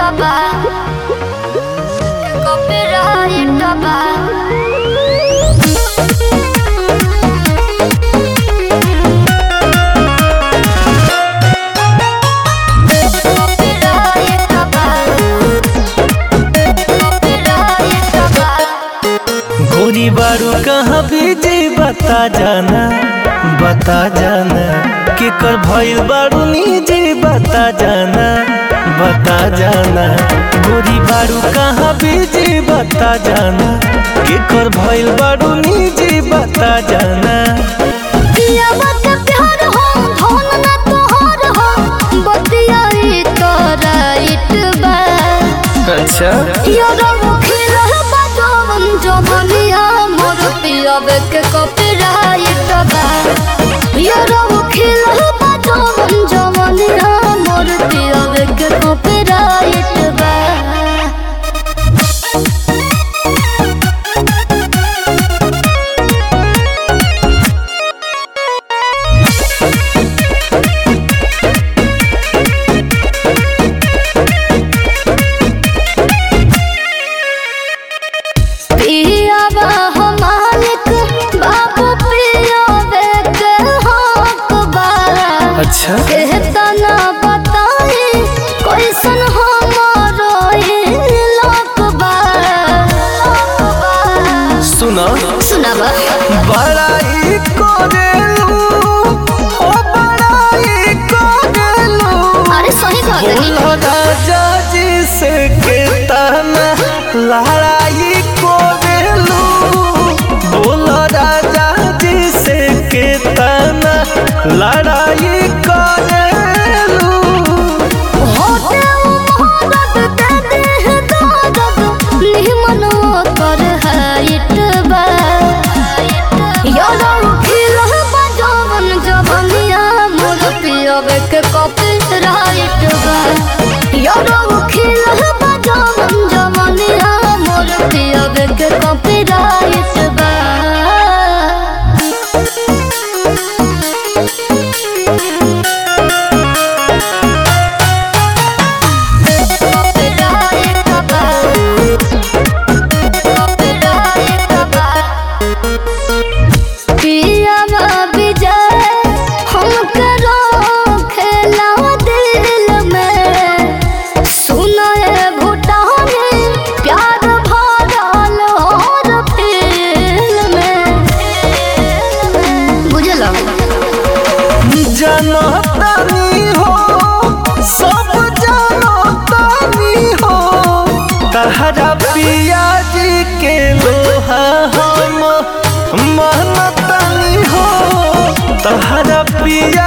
बा कॉपीराइट बा कॉपीराइट बा कॉपीराइट बा गोरी बारू कहाँ बीजी बता जाना बता जाना केकर भइल बारू निजी बता जाना बता जाना गोरी बारू कहाँ बीजी बता जाना केकर भइल बारू निजी बता जाना पिया बात प्यार हो धन ना तोहर हो बतिया ई तोरा इट बा अच्छा यो रंग खिल बा जवन जवनिया मोर पिया के कॉपीराइट बा यो रंग खिल बा जवन जवनिया मोर पिया के कॉपीराइट बा पियावा हो मालिक बाबू पियावे के हक बा अच्छा कहता ना बताई कैसन हमारो ई लोक बा सुना सुनावा बड़ाई करेलू ओ बड़ाई करेलू अरे सही कहतनी बोलो राजा जी से केतना लड़ाई करेलू बोलो राजा जी से केतना लड़ाई करेलू होते मोहब्बत दे दे दर्द निमन कर हाइट बा यारो खिल बा जवन जवनिया मोर पियवे के कॉपीराइट बा यारो खिल बा जवन जवनिया मोर पियवे के कॉपीराइट बा कॉपीराइट बा कॉपीराइट बा पियावा विजय हम करो खेला दिल में सुनाए भूटाने प्यार भरल और फिल्म में बुझल जनतानी हो सब जनतानी हो तहरा पिया जी के लोहा हम महनतानी हो तहरा पिया